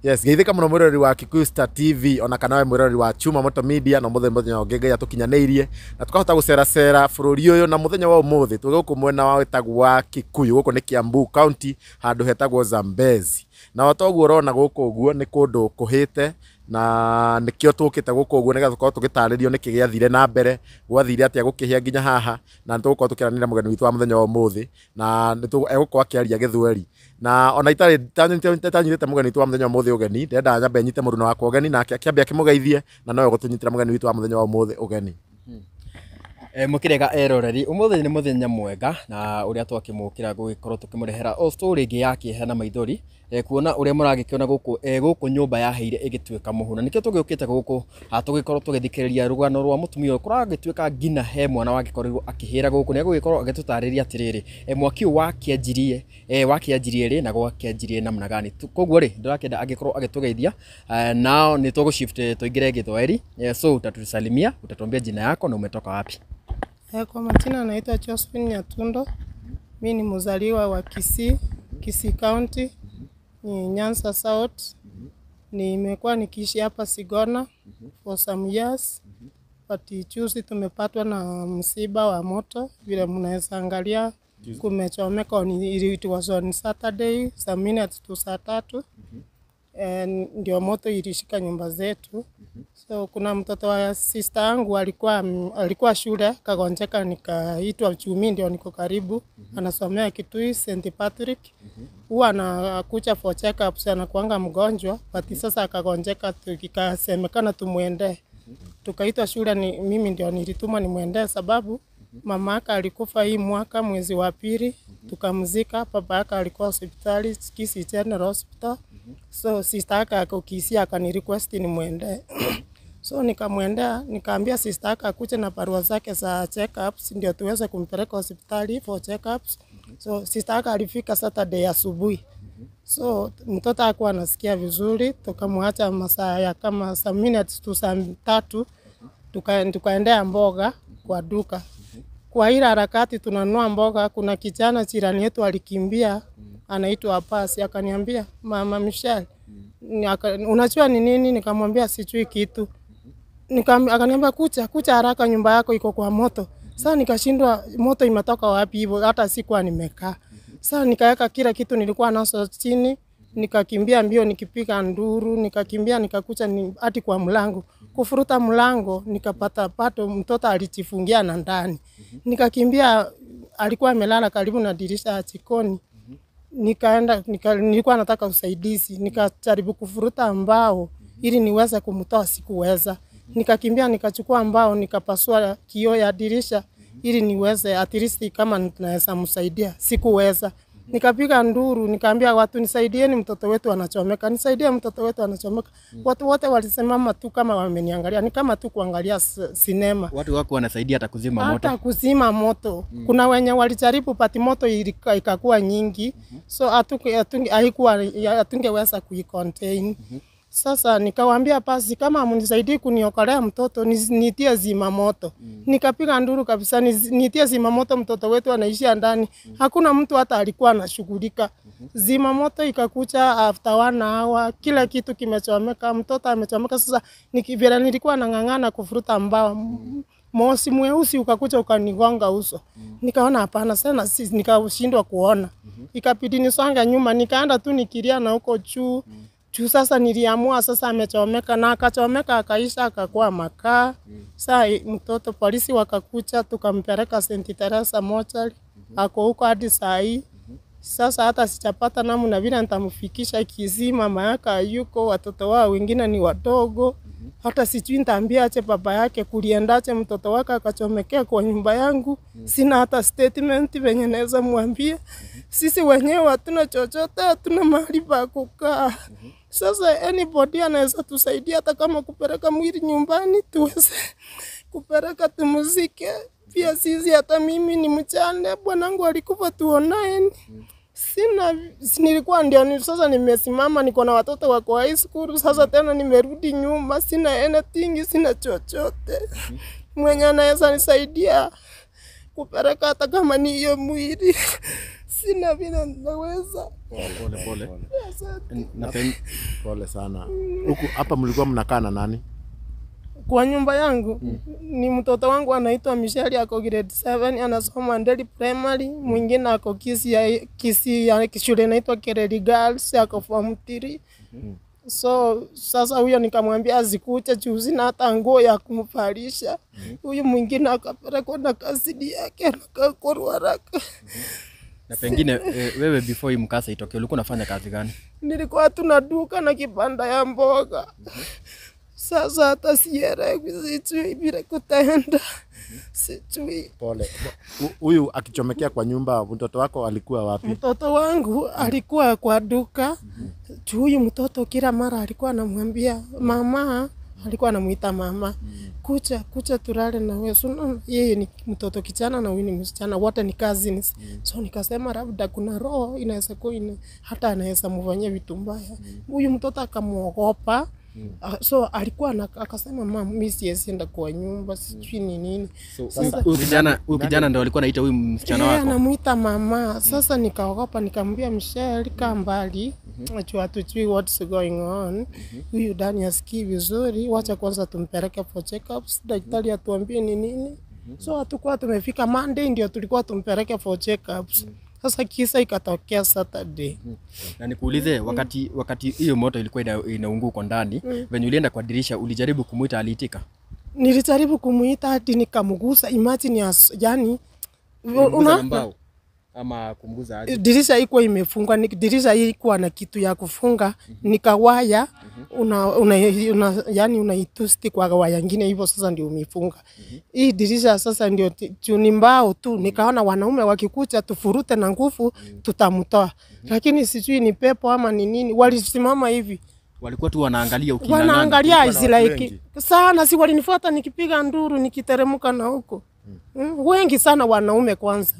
yes geithika muno mwirori wa Kikuyu Star TV ona kana we mwirori wa Chuma Moto Media na muthenya muthenya ungi ngai atukinyanĩirie na tukahota guceracera bũrũri ũyũ na muthenya wa ũmũthĩ tũrĩ gũkũ mwena wa wĩtagwo wa Kikuyu gũkũ nĩ Kiambu County handũ hetagwo Zambezi na otoguo ũrona gũkũ ũguo nĩ kũndũ kũhĩte na nĩkĩo tũkĩte gũkũ ũguo nĩgetha tũkorwo tũgĩtarĩrio nĩkĩ gĩathire na mbere gwathire atĩa gũkĩhĩa nginya haha na nĩtũgũkorwo tũkĩaranĩra mũgeni witũ wa mũthenya wa ũmũthĩ na nĩtũ- egũkorwo akĩaria gĩthweri na ona itarĩ tanyitĩte mũgeni witũ wa mũthenya wa ũmũthĩ ũgeni ndĩrenda nyambe nyite mũndũ na wakwa ũgeni nake akĩambia akĩmũgeithie na nowe gũtũnyitĩra mũgeni witũ wa mũthenya wa ũmũthĩ ũgeni E, mũkĩrega eroreri ũmũthĩ nĩ mũthenya mwega na ũrĩa twakĩmũkĩra gũgĩkorwo tũkĩmũrehera o story ĩngĩ ya kĩeha na maithori e, kuona ũrĩa mũragĩkĩona gũkũ e, gũkũ nyũmba yaheire ĩgĩtuĩka mũhuna nĩkĩo tũgĩũkĩte gũkũ ha tũgĩkorwo tũgĩthikĩrĩria rũgano rwa mũtumia ũyũ kũragĩtuĩka ngina he mwana wagĩkorirwo akĩhĩra gũkũ nĩ agũgĩkorwo agĩtũtarĩria atĩrĩrĩ e, mwaki ũyũ wakĩanjirie e, wakĩanjirie rĩ na gwakĩanjirie namna gani Tu- koguo rĩ ndĩrakĩenda agĩkorwo agĩtũgeithia e, nao nĩ tũgũshift tũingĩre gĩthwaĩri e, so utatusalimia utatuambia jina yako na umetoka wapi Eh, Kwa majina naitwa Josephine Nyatundo. Mi ni mzaliwa wa Kisii, Kisii County, ni Nyanza South. Nimekuwa nikiishi hapa Sigona for some years. But juzi tumepatwa na msiba wa moto, vile mnaweza angalia kumechomeka, on- it was on Saturday saa minutes to saa tatu Eh, ndio moto ilishika nyumba zetu. So kuna mtoto wa sister yangu alikuwa alikuwa shule kagonjeka, nikaitwa Chumi, ndio niko karibu, anasomea Kitui St Patrick. Huwa anakuja for checkups, anakuanga mgonjwa, but sasa akagonjeka, tukikasemekana tumwendee. Tukaitwa shule, ni mimi ndio nilituma nimwendee, sababu mama yake alikufa hii mwaka mwezi wa pili, tukamzika. Baba yake alikuwa hospitali Kisii General Hospital, so sister yake ako Kisii akanirequest nimwendee so nikamwendea, nikaambia sister yake akuje na barua zake za checkups ndio tuweze kumpeleka hospitali for checkups. So sister yake alifika Saturday asubuhi. So mtoto hakuwa anasikia vizuri, tukamwacha masaa ya kama saa minutes tu saa tatu, tuka, tukaendea mboga kwa duka. Kwa ile harakati tunanunua mboga, kuna kijana jirani yetu alikimbia, anaitwa Apasi, akaniambia mama Michelle, ni aka- unajua ni nini? Nikamwambia sijui kitu. Nikam, akaniambia kucha kucha haraka, nyumba yako iko kwa moto. Sasa nikashindwa moto imetoka wapi hivyo, hata sikuwa nimekaa. Sasa nikaweka kila kitu nilikuwa naso chini, nikakimbia mbio nikipiga nduru, nikakimbia nikakucha ni, hadi kwa mlango. Kufuruta mlango nikapata pato, mtoto alijifungia na ndani. Nikakimbia, alikuwa amelala karibu na dirisha ya jikoni nikaenda nika, nilikuwa nataka usaidizi, nikajaribu kufuruta mbao ili niweze kumtoa, sikuweza. Nikakimbia nikachukua mbao nikapasua kioo ya dirisha ili niweze at least kama naweza msaidia, sikuweza. Nikapiga nduru, nikaambia watu nisaidieni, mtoto wetu anachomeka, nisaidie, mtoto wetu anachomeka. Watu wote walisimama tu kama wameniangalia, ni kama tu kuangalia s- sinema watu wako wanasaidia hata kuzima moto hata kuzima moto mm. Kuna wenye walijaribu pati moto ilika- ikakuwa nyingi mm -hmm. So hatuku- hatunge- haikuwa hatungeweza kuicontain mm -hmm. Sasa nikawaambia basi, kama mnisaidii kuniokolea mtoto nis- nitie zima moto mm. Nikapiga nduru kabisa, nis- nitie zima moto, mtoto wetu anaishia ndani mm. Hakuna mtu hata alikuwa anashughulika mm -hmm. Zima moto ikakucha after one hour, kila kitu kimechomeka, mtoto amechomeka. Sasa niki- vile nilikuwa nang'ang'ana kufuruta mbao mm mosi mweusi ukakuja ukanigonga uso. Nikaona hapana sana, si nikashindwa kuona. Ikabidi nisonge nyuma, nikaenda tu nikilia na huko juu juu. Sasa niliamua sasa amechomeka, na akachomeka akaisha, akakuwa makaa. Saa i- mtoto polisi wakakuja, tukampeleka St Teresa mochari, ako huko hadi saa hii. Sasa hata sijapata namna vile nitamfikisha Kisii, mama yake hayuko, watoto wao wengine ni wadogo hata sijui nitaambiaje baba yake kuliendaje mtoto wake akachomekea kwa nyumba yangu. Sina hata statement venye naweza mwambia. Sisi wenyewe hatuna chochote, hatuna mahali pa kukaa. Sasa anybody anaweza tusaidia, hata kama kupeleka mwili nyumbani tuweze kupeleka tumuzike. Pia sisi, hata mimi ni mchane, bwanangu alikufa tuonaeni sina si nilikuwa ndio ni, sasa nimesimama niko na watoto wako high school sasa tena nimerudi nyuma sina anything sina chochote mwenye anaweza nisaidia kupeleka hata kama ni hiyo mwili sina vile naweza. Pole pole. Asante. Na pen, Pole sana. Huku hapa mlikuwa mnakaa na nani? Kwa nyumba yangu ni mtoto wangu anaitwa Michelle ako grade 7 anasoma Ndeli Primary, mwingine ako Kisii ya Kisii ya shule inaitwa Kereri Girls ako form 3. So sasa huyo nikamwambia azikuche juu sina hata nguo ya kumvalisha. Huyu mwingine akapelekwa na kasidi yake nakakorwa haraka. na pengine eh, wewe before hii mkasa itokee ulikuwa unafanya kazi gani? Nilikuwa tuna duka na kibanda ya mboga. Sasa hata sielewi, sijui vile kutaenda, sijui. Pole. Hu- Huyu akichomekea kwa nyumba, mtoto wako alikuwa wapi? Mtoto wangu alikuwa kwa duka juu huyu mtoto kila mara alikuwa anamwambia mama, alikuwa anamuita mama, kucha kucha tulale na wewe. So, unaona, yeye ni mtoto kijana na huyu ni msichana, wote ni cousins. So nikasema labda kuna roho inaweza kuwa ina, hata anaweza mfanyia vitu mbaya. Huyu mtoto akamwogopa. Ah, so alikuwa na, akasema mama, mimi siwezi enda kwa nyumba, sijui ni nini. So Sasa- huyu kijana huyu kijana ndo alikuwa anaita huyu msichana Yeye wako. anamuita mama. Sasa nikaogopa, nikamwambia Michelle, kaa mbali, najua hatujui what's going on. Huyu Dani asikii vizuri, wacha kwanza tumpeleke for checkups, daktari atuambie ni nini. So hatukuwa tumefika Monday, ndio tulikuwa tumpeleke for checkups. Sasa kisa ikatokea Saturday. Na nikuulize wakati wakati hiyo moto ilikuwa ina, inaungua uko ndani, venye ulienda kwa dirisha ulijaribu kumuita aliitika? Nilijaribu kumuita hadi nikamgusa, imagine as, yani Kumguza na una, mbao ama kumguza aje? dirisha ikuwa imefungwa, ni- dirisha hii ikuwa na kitu ya kufunga, nikawaya una, una, una, yani unaitusti kwa waya ingine hivyo, sasa ndio umefunga hii dirisha. Sasa ndio ti- juu ni mbao tu, nikaona wanaume wakikucha tufurute na nguvu tutamtoa, lakini sijui ni pepo ama ni nini, walisimama hivi Walikuwa tu wanaangalia uking'ang'ana. wanaangalia Kulikuwa na watu Israeli wengi? sana, si walinifuata nikipiga nduru nikiteremka na huko mm. wengi sana wanaume kwanza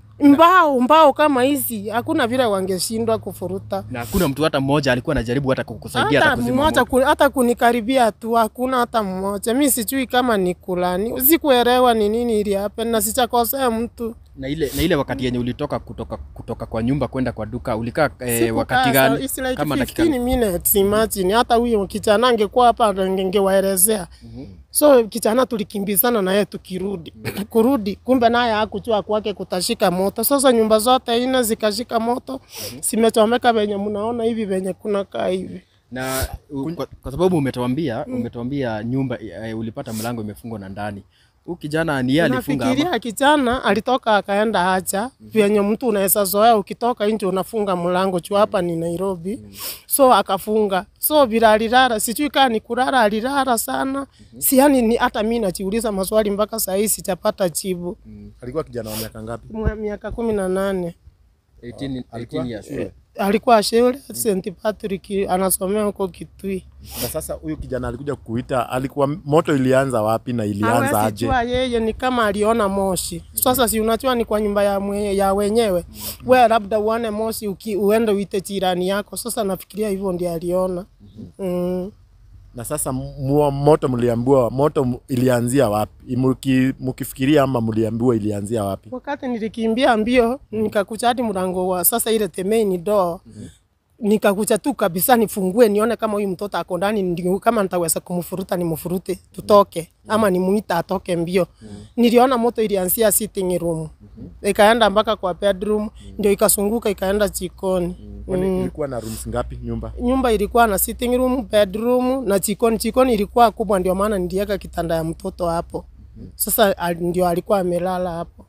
mbao mbao kama hizi hakuna vile wangeshindwa kufuruta Na hakuna mtu hata mmoja alikuwa anajaribu hata kukusaidia hata hata kuzima mmoja moto. ku, hata kunikaribia tu hakuna hata mmoja. Mi sijui kama ni kulani, sikuelewa ni nini ili happen na sichakosea mtu. Na ile na ile wakati yenye ulitoka kutoka kutoka kwa nyumba kwenda kwa duka ulikaa eh, Sikukaa wakati sa- gani? it's like Kama dakika 15 minutes imagine. Hata huyo kijana angekuwa hapa ningewaelezea. So kijana tulikimbizana naye tukirudi kurudi, kumbe naye hakujua kwake kutashika moto. Sasa nyumba zote nne zikashika moto, zimechomeka venye mnaona hivi venye kuna kaa hivi. na u, kwa, kwa sababu umetuambia umetuambia nyumba eh, ulipata mlango imefungwa na ndani. Huyu kijana ni yeye alifunga ama? Nafikiria kijana alitoka akaenda haja vyenye mtu unaweza zoea, ukitoka nje unafunga mlango juu hapa ni Nairobi, so akafunga. So bila alilala, sijui kama ni kulala, alilala sana, si yani ni hata mimi najiuliza maswali mpaka saa hii sijapata jibu. Alikuwa kijana wa miaka ngapi? Mwa- Miaka kumi na nane 18 Alikuwa 18 years. shule. alikuwa shule St Patrick, anasomea huko Kitui. Na sasa huyu kijana alikuja kukuita, alikuwa moto ilianza wapi na ilianza Hawezi aje? jua yeye ni kama aliona moshi. Sasa si unajua ni kwa nyumba ya, mwe, ya wenyewe we labda uone moshi uki, uende uite jirani yako. Sasa nafikiria hivyo ndio aliona mm. Na sasa mua, moto mliambiwa moto m- ilianzia wapi? Muki, mukifikiria ama mliambiwa ilianzia wapi? Wakati nilikimbia mbio nikakucha hadi mlango wa sasa ile the main door nikakucha tu kabisa nifungue nione kama huyu mtoto ako ndani, ndio kama nitaweza kumfuruta nimfurute tutoke, ama nimuita atoke mbio. Niliona moto ilianzia sitting room ikaenda mpaka kwa bedroom, ndio ikasunguka ikaenda jikoni. Kwani ilikuwa na rooms ngapi nyumba? Nyumba ilikuwa na sitting room, bedroom na jikoni. Jikoni ilikuwa kubwa, ndio maana niliweka kitanda ya mtoto hapo. Sasa al- ndio alikuwa amelala hapo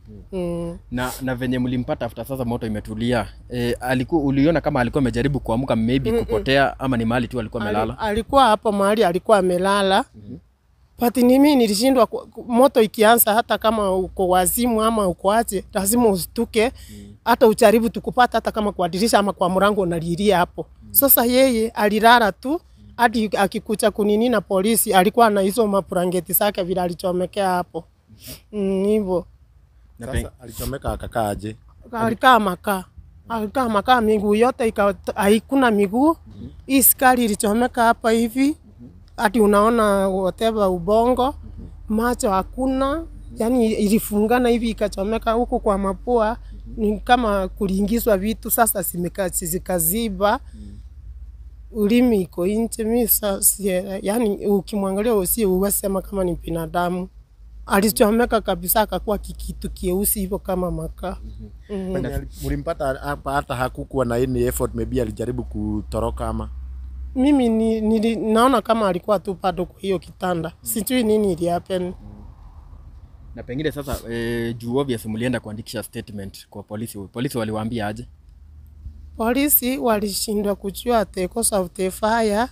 mm. Na na venye mlimpata after sasa moto imetulia. Eh, alikuwa uliona kama alikuwa amejaribu kuamka maybe kupotea ama ni mahali tu alikuwa amelala. Ali- alikuwa hapo mahali alikuwa amelala but ni mimi nilishindwa ku- ku- moto ikianza, hata kama uko wazimu ama uko aje, lazima usituke hata ujaribu tukupata, hata kama kwa dirisha ama kwa mlango unalilia hapo. Sasa yeye alilala tu hadi akikucha kunini na polisi, alikuwa na hizo mabrangeti zake vile alichomekea hapo Mm, hivyo Na pe- Sasa alichomeka akakaa aje? alikaa makaa alikaa makaa, miguu yote ika- haikuna miguu. Hii skari ilichomeka hapa hivi hadi unaona whatever ubongo, macho hakuna, yani ilifungana hivi ikachomeka huku kwa mapua ni kama kuliingizwa vitu sasa zimeka- zikaziba ulimi iko nje. Mi sasa, yani ukimwangalia usie uwasema kama ni binadamu alichomeka kabisa, akakuwa kikitu kieusi hivyo kama makaa. Mhm. Penye ali- mlimpata hapa hata hakukuwa na any effort maybe alijaribu kutoroka ama Mimi ni, ni, naona kama alikuwa tu bado kwa hiyo kitanda, sijui nini ili happen. Na pengine sasa e, juu obvious mlienda kuandikisha statement kwa polisi. Polisi waliwaambia aje? Polisi walishindwa kujua the cause of the fire.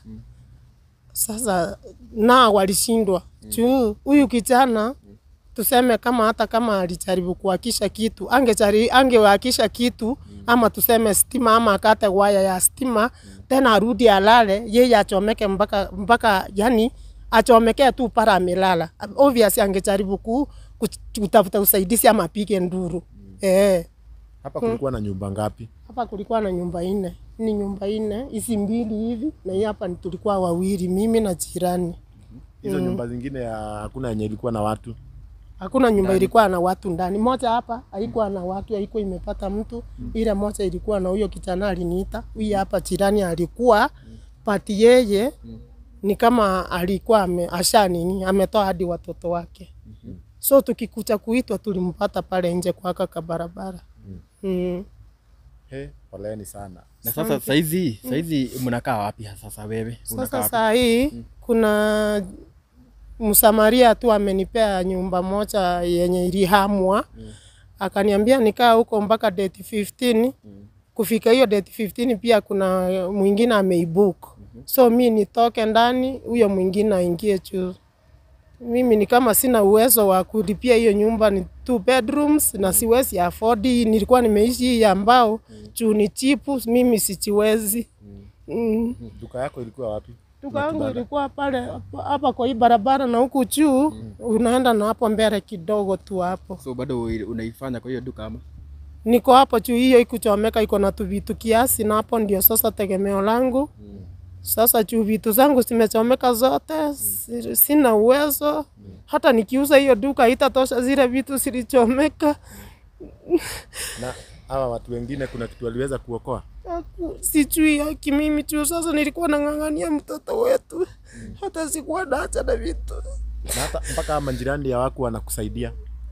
Sasa na walishindwa juu huyu kijana tuseme kama hata kama alijaribu kuhakisha kitu angejari angewakisha kitu ama tuseme stima ama akate waya ya stima tena arudi alale yeye achomeke mpaka mpaka yani achomekee tu para amelala obvious angejaribu ku, ku, kutafuta usaidizi ama apige nduru eh hapa kulikuwa na nyumba ngapi? hapa kulikuwa na nyumba nne, ni nyumba nne, hizi mbili hivi na hii hapa ni tulikuwa wawili, mimi na jirani. Hizo nyumba zingine ya hakuna yenye ilikuwa na watu. Hakuna nyumba ilikuwa na watu ndani. Moja hapa haikuwa na watu, haikuwa imepata mtu. Ile moja ilikuwa na huyo kijana aliniita. Huyu hapa jirani alikuwa pati, yeye ni kama alikuwa ame, asha nini ametoa hadi watoto wake. So tukikucha kuitwa tulimpata pale nje kwa kaka barabara. Mm. He, poleni sana. Na sasa saizi saizi mnakaa wapi sasa wewe? Unakaa Sasa wapi? saa hii kuna msamaria tu amenipea nyumba moja yenye ilihamwa akaniambia nikaa huko mpaka date 15 kufika hiyo date 15 pia kuna mwingine ameibook so mi nitoke ndani huyo mwingine aingie juu mimi ni kama sina uwezo wa kulipia hiyo nyumba ni two bedrooms na siwezi afford hii nilikuwa nimeishi hii ya mbao juu ni chipu mimi sichiwezi mm. Duka yako ilikuwa wapi? Duka yangu ilikuwa pale hapa- hapa kwa hii barabara na huku juu unaenda na hapo mbele kidogo tu hapo. So bado unaifanya kwa hiyo duka ama? Niko hapo juu, hiyo ikuchomeka, iko na tuvitu kiasi, na hapo ndio sasa tegemeo langu. Sasa juu vitu zangu zimechomeka zote, si- sina uwezo hata nikiuza hiyo duka haitatosha zile vitu zilichomeka. Na hawa watu wengine kuna kitu waliweza kuokoa? Aku- Sijui haki mimi juu sasa nilikuwa nang'ang'ania mtoto wetu, hata sikuwa naacha na vitu Na hata mpaka majirani ya wako wanakusaidia.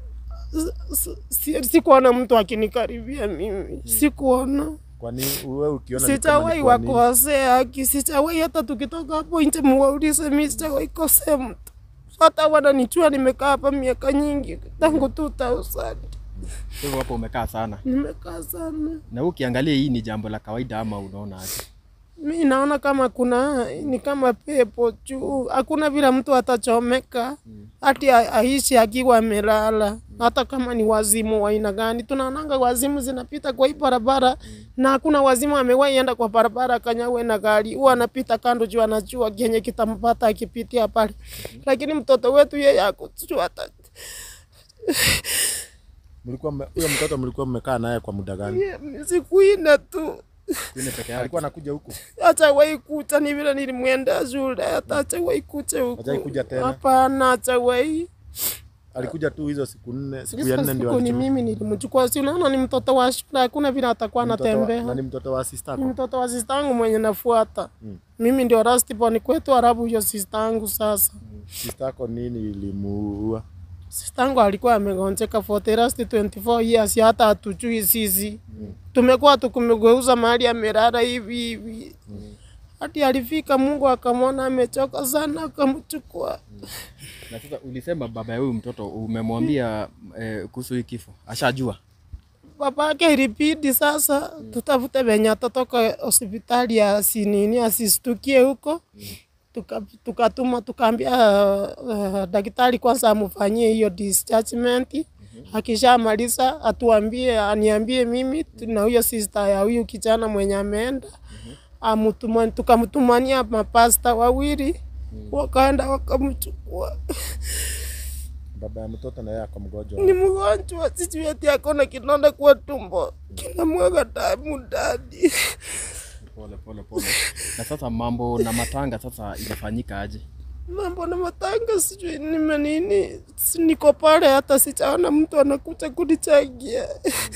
S- si- sikuona mtu akinikaribia mimi, sikuona, Kwani wewe ukiona ni kama sijawahi ni kwa nini? wakosea haki, sijawahi hata tukitoka hapo nje muwaulize, mi sijawahi kosea mtu, hata wananijua nimekaa hapa miaka nyingi tangu 2000 Kwa hivyo hapo umekaa sana. nimekaa sana. Na wewe ukiangalia hii ni jambo la kawaida ama unaona aje? Mi naona kama kuna ni kama pepo juu, hakuna vile mtu atachomeka hati a- aishi akiwa amelala, hata kama ni wazimu wa aina gani. Tunaonanga wazimu zinapita kwa hii barabara na hakuna wazimu amewahi enda kwa barabara akanyawe na gari, huwa anapita kando juu anajua kenye kitampata akipitia pale, lakini mtoto wetu yeye akujua hata Mlikuwa mme- huyo mtoto mlikuwa mmekaa naye kwa muda gani? siku ine tu Kwani peke yake. Alikuwa anakuja huku? hajawahi kucha, ni vile nilimwenda shule, hata hajawahi kucha huku. Hajawahi kuja tena? Hapana, hajawahi. Alikuja tu hizo siku nne, siku ya Hizo nne ndio siku ni alichukua. mimi nilimchukua, si unaona ni mtoto wa shule, hakuna vile atakuwa Ni mtoto wa- anatembea. Na ni mtoto wa sister Ni yako? mtoto wa sista yangu mwenye nafuata. Mimi ndio rasti born kwetu, halafu huyo sista yangu sasa. Sister yako nini ilimuua? Sista yangu alikuwa amegonjeka for the last 24 years, hata hatujui sisi. Tumekuwa tukimgeuza mahali amelala hivi hivi. Hadi alifika Mungu akamwona amechoka sana akamchukua. Na sasa ulisema baba ya huyu mtoto umemwambia eh, kuhusu hii kifo. Ashajua. babake ilibidi sasa tutafute venye atatoka hospitali asinini asistukie huko Tuka- tukatuma tukaambia uh, daktari kwanza amfanyie hiyo dischargement akishamaliza atuambie aniambie mimi tu- na huyo sister ya huyu kijana mwenye ameenda amutuma tukamtumania mapasta wawili wakaenda wakamchukua Baba ya mtoto na yeye ako mgonjwa. ni mgonjwa, sijui ati akona kidonda kwa tumbo kinamwaga damu ndani. Pole pole pole. Na sasa mambo na matanga sasa ilifanyika aje? Mambo na matanga sijui nime nini, si niko pale, hata sijaona mtu anakuja kunichangia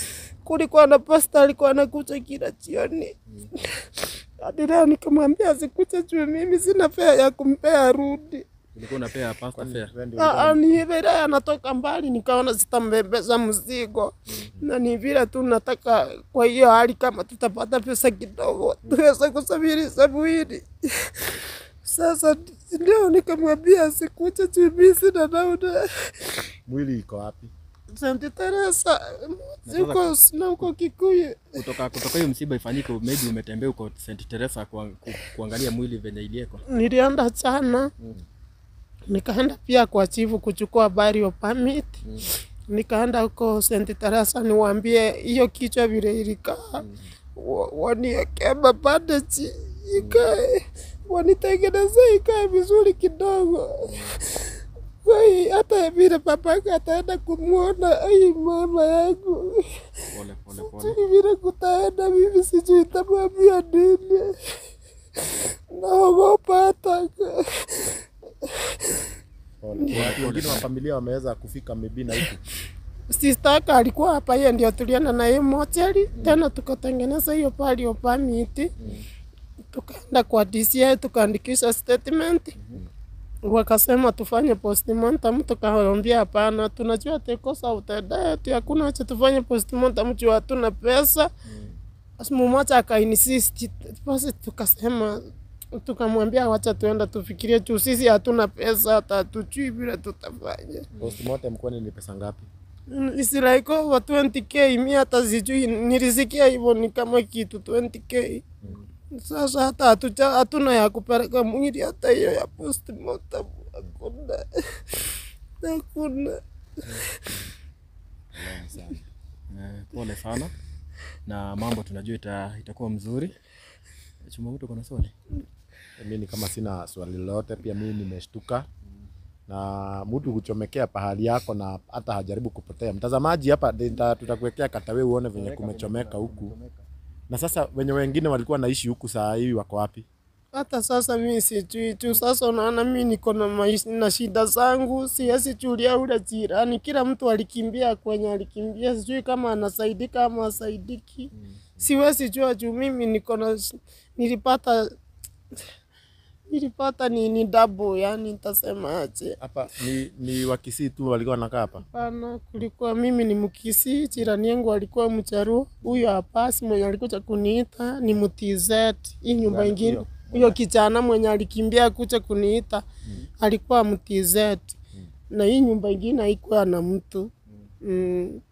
kulikuwa na pasta alikuwa anakuja kila jioni hadi leo nikamwambia asikuja juu mimi sina fea ya kumpea arudi. Ulikuwa unapea pasta fare. Wewe ndio Ah, ah, ni vile anatoka mbali, nikaona sitambebeza mzigo na ni vile tu nataka, kwa hiyo hali kama tutapata pesa kidogo tuweze kusafiri sabwini. Sasa ndio nikamwambia asikuja juu mimi sina nauli. mwili iko wapi? Sante Teresa huko na huko Kikuyu. Kutoka kutoka hiyo msiba ifanyike, maybe umetembea huko St Teresa kwa, ku, kuangalia mwili venye iliekwa. Nilienda jana nikaenda pia kwa chifu kuchukua burial permit nikaenda huko St Teresa niwaambie hiyo kichwa vile ilikaa wa- waniekee mabandaji ikae wanitengeneze ikae vizuri kidogo Ai, hata vile babake ataenda kumwona ai mama yangu Pole pole pole. sijui vile kutaenda mimi sijui tamwambia nini naogopa hata Pole. Watu wengine wa familia wameweza kufika maybe na huku. Sister yake alikuwa hapa, yeye ndio tulienda na yeye mochari tena, tukatengeneza hiyo burial permit, tukaenda kwa DCI tukaandikisha statement, wakasema tufanye postmortem, tukawaambia hapana, tunajua tekosa utendeti, hakuna acha tufanye postmortem juu hatuna pesa. Basi mmoja akainsist, basi tukasema tukamwambia wacha tuenda tufikirie juu sisi hatuna pesa, hata hatujui vile tutafanya. Postmortem kwani ni pesa ngapi? It's like over 20k, mi hata sijui, nilisikia hivyo ni kama kitu 20k. Sasa hata hatuja hatuna ya kupeleka mwili, hata hiyo ya postmortem hakuna, hakuna. Eh, pole sana na mambo tunajua ita, itakuwa mzuri. Chuma mtu kuna swali? Mimi kama sina swali lolote, pia mimi nimeshtuka na mtu kuchomekea pahali yako na hata hajaribu kupotea. Mtazamaji hapa nita- tutakuwekea katawe uone venye kumechomeka huku, na sasa wenye wengine walikuwa naishi huku saa hii wako wapi? Hata sasa mi sijui tu. Sasa unaona mi niko na maisha na shida zangu, siwezi chulia ule jirani. Kila mtu alikimbia kwenye alikimbia, sijui kama anasaidika ama asaidiki. Siwezi jua juu mimi niko na nilipata nilipata ni, ni double, yani nitasema aje? Hapa ni, ni Wakisii tu walikuwa wanakaa hapa. Hapana, kulikuwa mimi ni Mkisii, jirani yangu alikuwa Mcharuo. Huyo hapa si mwenye alikuja kuniita ni Mtizet. Hii nyumba Gani ingine hiyo? huyo kijana mwenye alikimbia kuja kuniita alikuwa Mtizet, na hii nyumba ingine haikuwa na mtu mm.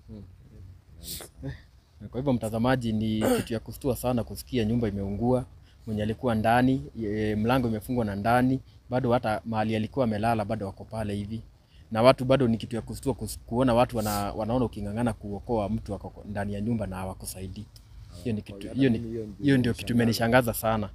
Kwa hivyo mtazamaji, ni kitu ya kustua sana kusikia nyumba imeungua, mwenye alikuwa ndani e, mlango imefungwa na ndani, bado hata mahali alikuwa amelala bado wako pale hivi, na watu bado, ni kitu ya kustua kus- kuona watu wana, wanaona uking'ang'ana kuokoa mtu ako ndani ya nyumba na hawakusaidii. Hiyo ni kitu, hiyo ni hiyo ndio kitu imenishangaza sana.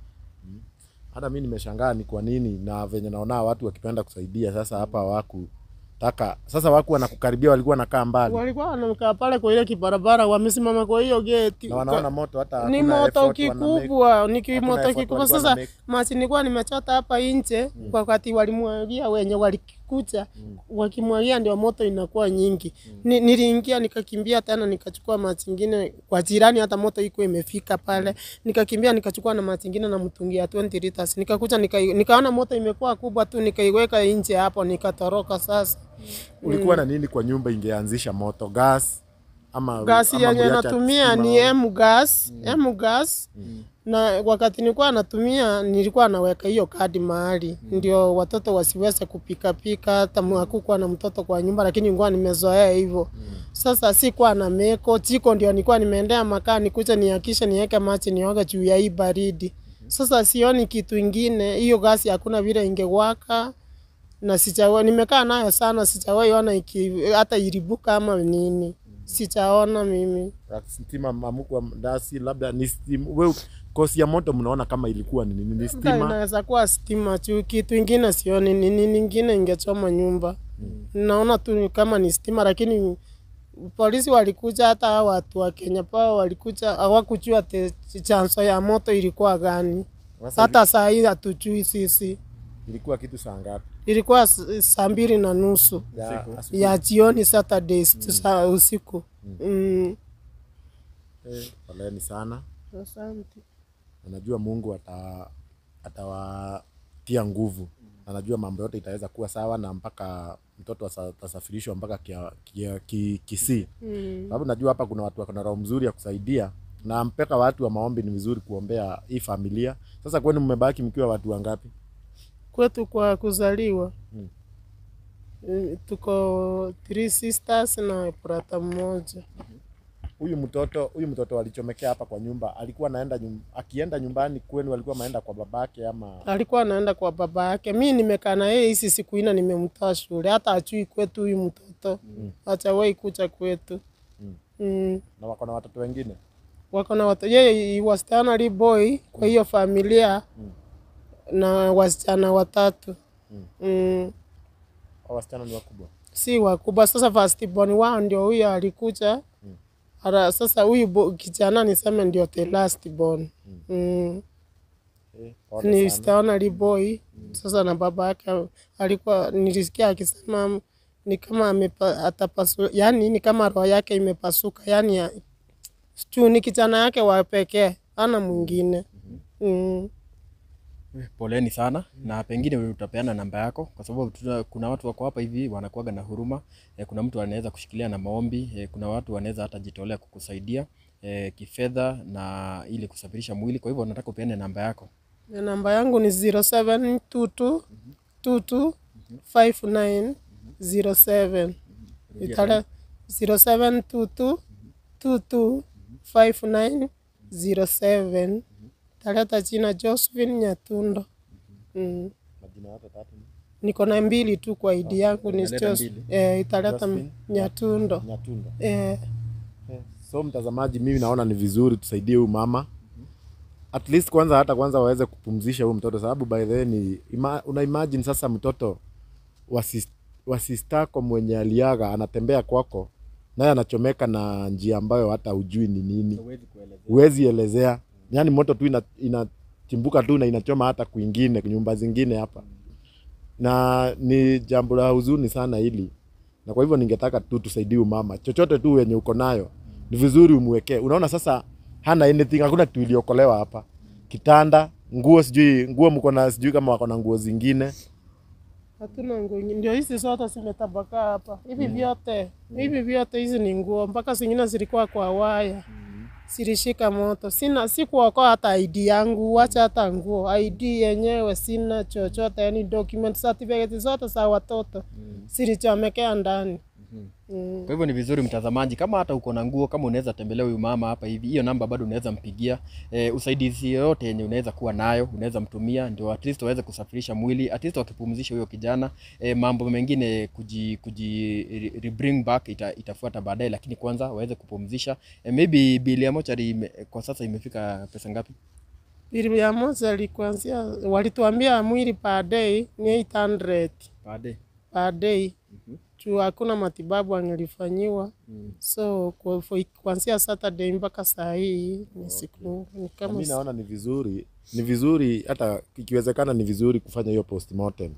Hata mimi nimeshangaa ni kwa nini, na venye naona watu wakipenda kusaidia, sasa hapa hawakutaka. Sasa waku wanakukaribia, walikuwa wanakaa mbali Walikuwa wanakaa pale kwa ile kibarabara, wamesimama kwa hiyo geti na wanaona moto, hata ni hakuna moto effort wana make. kikubwa, ni ki- Hakuna moto effort kikubwa. walikuwa Sasa wana make. machi nilikuwa nimechota hapa nje kwa wakati walimwagia wenye walikuja wakimwagia, ndio moto inakuwa nyingi. Ni, niliingia nikakimbia tena nikachukua machi ingine kwa jirani, hata moto iko imefika pale, nikakimbia nikachukua na machi ingine na mtungi ya 20 liters, nikakuja nika, nikaona moto imekuwa kubwa tu, nikaiweka nje hapo, nikatoroka sasa. Ulikuwa na nini kwa nyumba ingeanzisha moto? Gas ama gasi ama yenye mliacha natumia stima? ni M gas, M gas. Na wakati nilikuwa natumia nilikuwa naweka hiyo kadi mahali ndio watoto wasiweze kupika pika, hata hakukuwa na mtoto kwa nyumba, lakini nilikuwa nimezoea hivyo. Sasa sikuwa na meko jiko, ndio nilikuwa nimeendea makaa nikuja nihakishe niweke maji nioga juu ya hii baridi. Sasa sioni kitu ingine, hiyo gasi hakuna vile ingewaka na sijawa nimekaa nayo sana, sijawahi ona iki hata ilibuka ama nini, sijaona mimi. stima mamukwa dasi labda ni stima. We, kosi ya moto mnaona kama ilikuwa ni nini? Ni Labda stima inaweza kuwa stima tu, kitu ingine sioni ni nini ingine ingechoma nyumba. Naona tu ni kama ni stima, lakini polisi walikuja, hata hao watu wa Kenya Power walikuja, hawakujua te- chanzo ya moto ilikuwa gani. Sasa Hata saa hii hatujui sisi. ilikuwa kitu saa ngapi? Ilikuwa s- saa mbili na nusu Ya asubuhi. ya jioni Saturday, sa usiku mm. Eh, poleni sana. Asante. Anajua Mungu ata atawatia nguvu. Anajua mambo yote itaweza kuwa sawa na mpaka mtoto asa- atasafirishwa mpaka kia, kia, ki, Kisii. Mm. Sababu najua hapa kuna watu wako na roho mzuri ya kusaidia na mpaka watu wa maombi ni vizuri kuombea hii familia. Sasa kwani mmebaki mkiwa watu wangapi? Kwetu kwa kuzaliwa Mm. mm, tuko three sisters na brata mmoja. Huyu mtoto huyu mtoto alichomekea hapa kwa nyumba alikuwa anaenda nyum, akienda nyumbani kwenu alikuwa anaenda kwa babake ama Alikuwa anaenda kwa baba yake. Mi nimekaa na yeye hizi siku ine, nimemtoa shule, hata achui kwetu huyu mtoto Mm. hajawahi kucha kwetu Mm. mm. na wako na watoto wengine? wako na watoto yeye he was the only boy kwa hiyo familia Mm. na wasichana watatu Mm. mm. Hao wasichana ni wakubwa. si wakubwa. Sasa first born wao ndio huyo alikuja Mm. Ara, sasa huyu bo- kijana niseme ndio the last born Mm. mm. Eh, pole ni sana. the only boy sasa, na baba yake alikuwa nilisikia akisema ni kama amepa, atapasu, yani ni kama roho yake imepasuka, yani ya, sijui ni kijana yake wa pekee, ana mwingine mm. Poleni sana na pengine utapeana namba yako, kwa sababu tuna, kuna watu wako hapa hivi wanakuwaga na huruma eh, kuna mtu anaweza kushikilia na maombi eh, kuna watu wanaweza hata jitolea kukusaidia eh, kifedha na ili kusafirisha mwili. Kwa hivyo nataka upeane namba yako. Na namba yangu ni 0722 22 59 07 Itale 0722 22 59 07 taleta jina Josephine Nyatundo. Mm. Majina yote tatu ni Niko na mbili tu kwa ID yangu ni Italeta Jos- mbili. eh, italeta Josephine Nyatundo. Nyatunda. Eh, Eh, So mtazamaji, mimi naona ni vizuri tusaidie huyu mama at least kwanza, hata kwanza waweze kupumzisha huyu mtoto, sababu by the way ni ima, una imagine sasa mtoto wa sis- wa sistako mwenye aliaga anatembea kwako naye anachomeka na njia ambayo hata hujui ni nini, huwezi elezea. Yani moto tu ina- inachimbuka tu na inachoma hata kwingine nyumba zingine hapa, na ni jambo la huzuni sana hili na kwa hivyo ningetaka tu tusaidie huyu mama, chochote tu wenye uko nayo ni vizuri umwekee. Unaona sasa hana anything, hakuna kitu iliokolewa hapa, kitanda, nguo, sijui nguo mko na sijui kama wako na nguo zingine. hatuna nguo nyingi. Ndio hizi zote zimetapakaa hapa. Hivi vyote, hivi vyote hizi ni nguo mpaka zingine zilikuwa kwa waya. Zilishika moto. Sina si kuokoa hata ID yangu, wacha hata nguo. ID yenyewe sina chochote, yani document certificate zote za watoto zilichomekea ndani. Mm. Kwa hivyo ni vizuri mtazamaji, kama hata uko na nguo, kama unaweza tembelea huyu mama hapa hivi, hiyo namba bado unaweza mpigia. E, usaidizi yoyote yenye unaweza kuwa nayo unaweza mtumia, ndio at least waweze kusafirisha mwili, at least wakipumzisha huyo kijana. E, mambo mengine kuji, kuji re- re- bring back ita, itafuata baadaye, lakini kwanza waweze kupumzisha. E, maybe bili ya mochari ime, kwa sasa imefika pesa ngapi? Bili ya moja ilikuanzia, walituambia mwili per day ni 800 Baadaye per day juu hakuna matibabu angelifanyiwa so kwa- for- kuanzia Saturday mpaka saa hii ni siku ni Na kama mimi naona ni vizuri, ni vizuri hata ikiwezekana, ni vizuri kufanya hiyo postmortem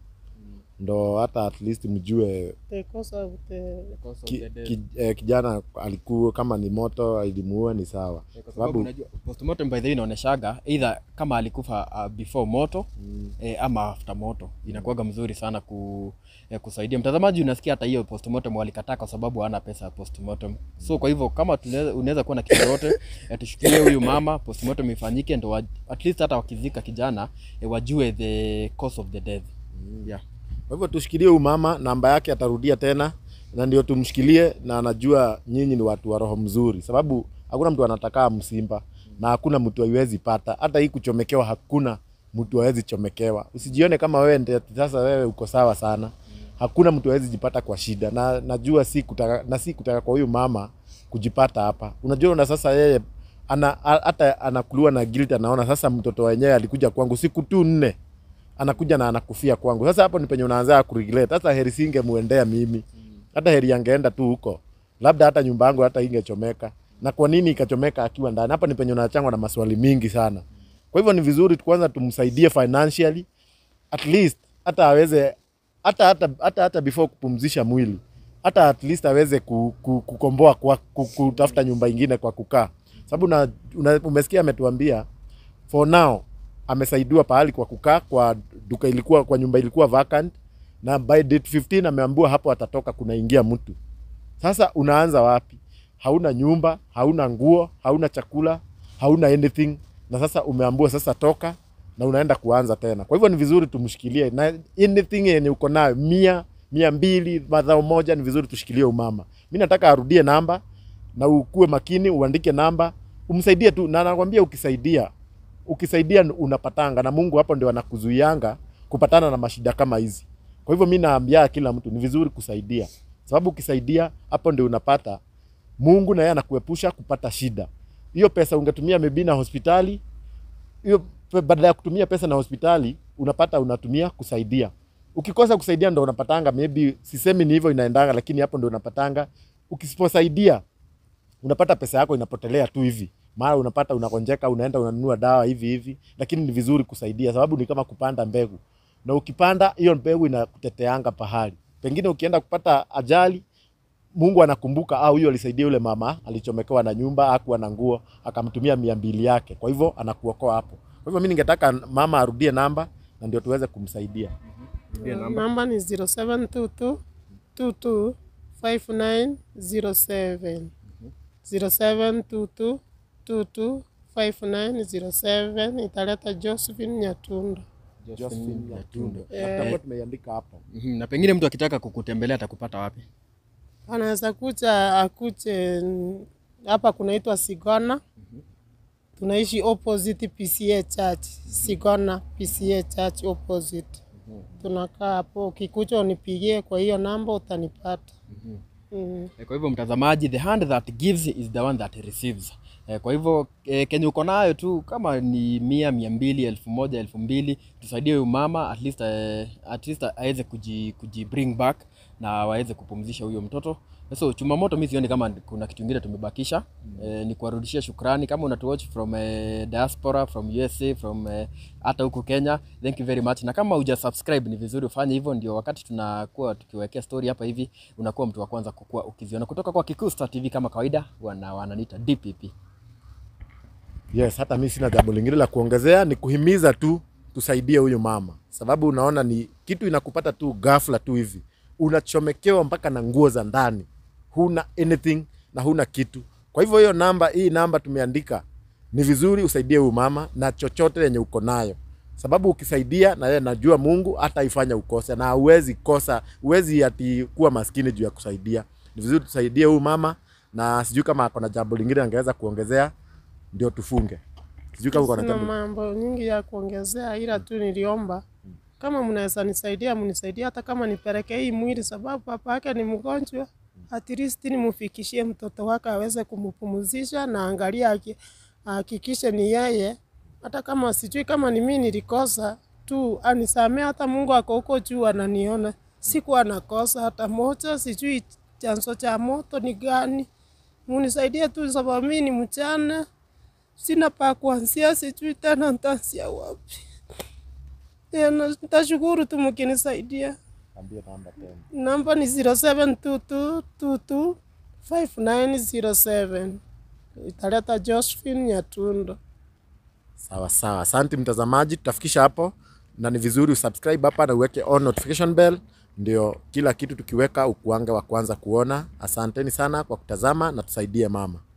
ndo hata at least mjue the cause of the ki, ki, eh, kijana alikuwa kama ni moto ilimuua ni sawa, kwa sababu unajua postmortem by the way inaoneshaga either kama alikufa uh, before moto eh, ama after moto inakuwaga mzuri sana ku, eh, kusaidia mtazamaji. Unasikia hata hiyo postmortem walikataa kwa sababu hana pesa ya postmortem. So kwa hivyo kama tunaweza- unaweza kuwa na kitu yote eh, tushikilie huyu mama postmortem ifanyike, ndo wa- at least hata wakizika kijana eh, wajue the cause of the death yeah. Kwa hivyo tushikilie huyu mama, namba yake atarudia tena, na ndio tumshikilie, na anajua nyinyi ni watu wa roho mzuri, sababu hakuna mtu anatakaa msimba na hakuna mtu haiwezi pata. Hata hii kuchomekewa, hakuna mtu hawezi chomekewa. Usijione kama wewe ndiye ati sasa wewe uko sawa sana. Hakuna mtu hawezi jipata kwa shida, na najua si kutaka, na si kutaka kwa huyu mama kujipata hapa. Unajua, na sasa yeye ana a- hata anakuliwa na guilt, anaona sasa mtoto wenyewe alikuja kwangu siku tu nne anakuja na anakufia kwangu. Sasa hapo ni penye unaanza kuregret. Sasa heri singemuendea mimi, hata heri angeenda tu huko, labda hata nyumba yangu hata ingechomeka. Na kwa nini ikachomeka akiwa ndani? Hapa ni penye unachangwa na maswali mingi sana. Kwa hivyo ni vizuri tu kwanza tumsaidie financially at least, hata aweze hata hata hata, hata before kupumzisha mwili hata at least aweze ku, ku, kukomboa kwa ku, kutafuta nyumba ingine kwa kukaa, sababu una, una, umesikia ametuambia for now amesaidiwa pahali kwa kukaa kwa duka ilikuwa kwa nyumba ilikuwa vacant na by date 15 ameambiwa hapo atatoka kunaingia mtu sasa unaanza wapi hauna nyumba hauna nguo hauna chakula hauna anything na sasa umeambiwa sasa toka na unaenda kuanza tena kwa hivyo ni vizuri tumshikilie na anything yenye uko nayo mia mia mbili madhao moja ni vizuri tushikilie umama mi nataka arudie namba na ukuwe makini uandike namba umsaidie tu na nakwambia ukisaidia ukisaidia unapatanga na mungu hapo ndio anakuzuianga kupatana na mashida kama hizi kwa hivyo mi naambia kila mtu ni vizuri kusaidia sababu ukisaidia hapo ndio unapata mungu na yeye anakuepusha kupata shida hiyo pesa ungetumia maybe na hospitali hiyo pe- badala ya kutumia pesa na hospitali unapata unatumia kusaidia ukikosa kusaidia ndo unapatanga maybe sisemi ni hivyo inaendanga lakini hapo ndo unapatanga ukisiposaidia unapata pesa yako inapotelea tu hivi mara unapata unakonjeka unaenda unanunua dawa hivi hivi lakini ni vizuri kusaidia sababu ni kama kupanda mbegu na ukipanda hiyo mbegu inakuteteanga pahali pengine ukienda kupata ajali mungu anakumbuka au huyo alisaidia yule mama alichomekewa na nyumba akuwa na nguo akamtumia mia mbili yake kwa hivyo anakuokoa hapo kwa hivyo mi ningetaka mama arudie namba na ndio tuweze kumsaidia Rudia namba. namba ni 0722 22 5907 0722 22 5907 italeta Josephine Nyatundo. Josephine Nyatundo. Eh. Na tutakuwa tumeiandika hapo Mhm, na pengine mtu akitaka kukutembelea atakupata wapi Anaweza kuja akuje mm, hapa kunaitwa Sigona. Tunaishi opposite PCA Church, Sigona PCA Church opposite. Tunakaa hapo, ukikuja unipigie kwa hiyo namba utanipata. Mm. Eh, Kwa hivyo mtazamaji, the hand that gives is the one that receives. Eh, Kwa hivyo eh, kenye uko nayo tu kama ni mia, mia mbili, elfu moja, elfu mbili, tusaidie huyu mama at least, eh, at least aweze kuji, kuji bring back na waweze kupumzisha huyo mtoto. So chumamoto, mi sioni kama kuna kitu ingine tumebakisha. Eh, ni kuwarudishia shukrani kama unatuwatch from eh, diaspora from USA from eh, hata huku Kenya, thank you very much. Na kama uja subscribe ni vizuri ufanye hivyo, ndio wakati tunakuwa tukiwekea story hapa hivi unakuwa mtu wa kwanza kukua ukiziona kutoka kwa Kikuu Star TV. Kama kawaida, wana wananiita DPP. yes hata mi sina jambo lingine la kuongezea ni kuhimiza tu tusaidie huyu mama sababu unaona ni kitu inakupata tu ghafla tu hivi unachomekewa mpaka na nguo za ndani huna anything na huna kitu kwa hivyo hiyo namba hii namba tumeandika ni vizuri usaidie huyu mama na chochote yenye uko nayo sababu ukisaidia na yeye najua mungu hata ifanya ukose na huwezi kosa huwezi ati kuwa maskini juu ya kusaidia ni vizuri tusaidie huyu mama na sijui kama akona jambo lingine angeweza kuongezea ndio tufunge sijui kama uko na Sina jambo mambo nyingi ya kuongezea, ila tu niliomba kama mnaweza nisaidia, mnisaidie hata kama nipeleke hii mwili, sababu papa yake ni mgonjwa. At least nimfikishie mtoto wake aweze kumpumzisha na angalia aki- ahakikishe ni yeye, hata kama sijui kama ni mimi nilikosa tu, anisamee. Hata Mungu ako huko juu ananiona, sikuwa nakosa hata moja. Sijui chanzo cha moto ni gani, munisaidie tu, sababu mimi ni mchana sina pa kuanzia, sijui tena nitaanzia wapi. Tena nitashukuru tu mkinisaidia. Ambie namba tena. Namba ni 0722225907 italeta Josephine Nyatundo. sawa sawa asante mtazamaji tutafikisha hapo na ni vizuri usubscribe hapa na uweke on notification bell ndio kila kitu tukiweka ukuange wa kwanza kuona asanteni sana kwa kutazama na tusaidie mama